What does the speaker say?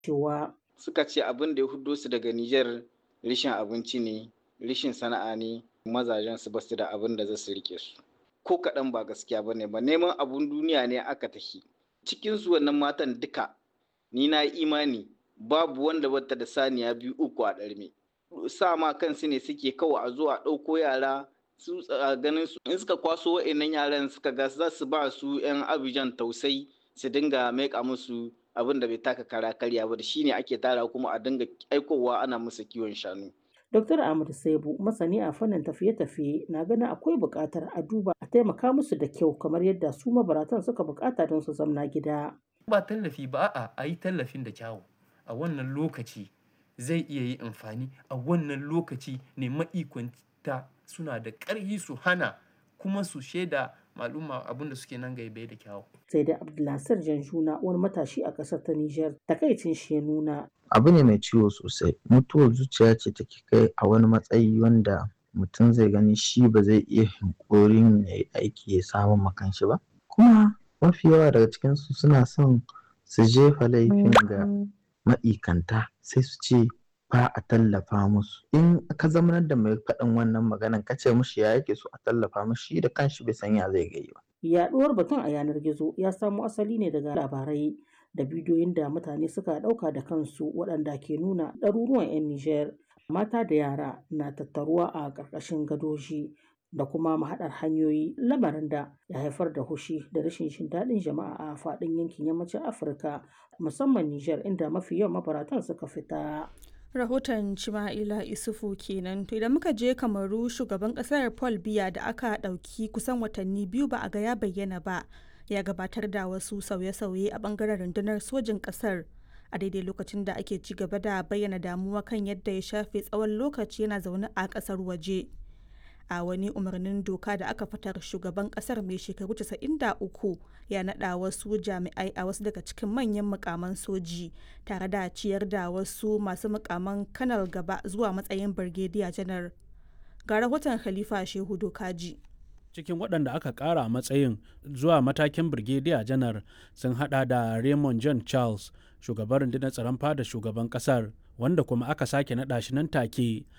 cewa suka ce abin da ya hudo su daga Nijar rishin abinci ne rishin sana'a ne mazajen su basu da abin da za su rike su ko kaɗan ba gaskiya ba ne ba neman abun duniya ne aka tafi cikin su wannan matan duka ni na imani babu wanda bata da saniya biyu uku a ɗarme sa ma kansu ne suke kawai a zo a ɗauko yara su ganin su in suka kwaso wa'annan yaran suka ga za su ba su 'yan abijan tausai su dinga maika musu abin da bai taka kara karya ba da shine ake tara kuma a dinga aikowa ana musu kiwon shanu Dr. Ahmad Saibu masani a fannin tafiye-tafiye na ganin akwai buƙatar a duba a taimaka musu da kyau kamar yadda su mabaratan suka buƙata don su zamna gida. Ba tallafi ba a a yi tallafin da kyawu a wannan lokaci zai iya yi amfani a wannan lokaci ne ma'ikwanta suna da ƙarfi su hana kuma su shaida maluma abin da suke nan gaibe da kyawu. Sai da Abdulnasir Janjuna wani matashi a ƙasar ta Nijar takaicin shi ya nuna. Abu ne mai ciwo sosai mutuwar zuciya ce take kai a wani matsayi wanda mutum zai gani shi ba zai iya hinkorin ya yi aiki ya samu makanshi ba kuma mafi yawa daga cikinsu suna son su jefa laifin ga ma'ikanta sai su ce ba a tallafa musu in ka zamanar da mai faɗin wannan maganan ka ce mushi ya yake so a tallafa mushi da kanshi bai san ya zai gai ba. Yaɗuwar batun a yanar gizo ya samo asali ne daga labarai da bidiyoyin da mutane suka ɗauka da kansu waɗanda ke nuna ɗaruruwan 'yan Nijar mata da yara na tattaruwa a ƙarƙashin gadoji da kuma mahaɗar hanyoyi lamarin da ya haifar da hushi da rashin jin daɗin jama'a a faɗin yankin yammacin Afirka musamman Nijar inda mafi yawan mabaratan suka fita. rahoton Cima'ila Isufu kenan to idan muka je kamaru shugaban kasar Paul Biya da aka ɗauki kusan watanni biyu ba a ga ya bayyana ba ya gabatar da wasu sauye-sauye a bangaren rundunar sojin kasar a daidai lokacin da ake ci gaba da bayyana damuwa kan yadda ya shafe tsawon lokaci yana zaune a kasar waje a wani umarnin doka da aka fitar shugaban kasar mai shekaru 93 ya naɗa wasu jami'ai a wasu daga cikin manyan mukaman soji tare da ciyar da wasu masu mukaman kanal gaba zuwa matsayin birgediya janar ga rahoton khalifa shehu dokaji cikin waɗanda aka ƙara matsayin zuwa matakin birgediya janar sun hada da raymond john charles shugaban rundunar tsaron fada shugaban ƙasar wanda kuma aka sake naɗa shi nan take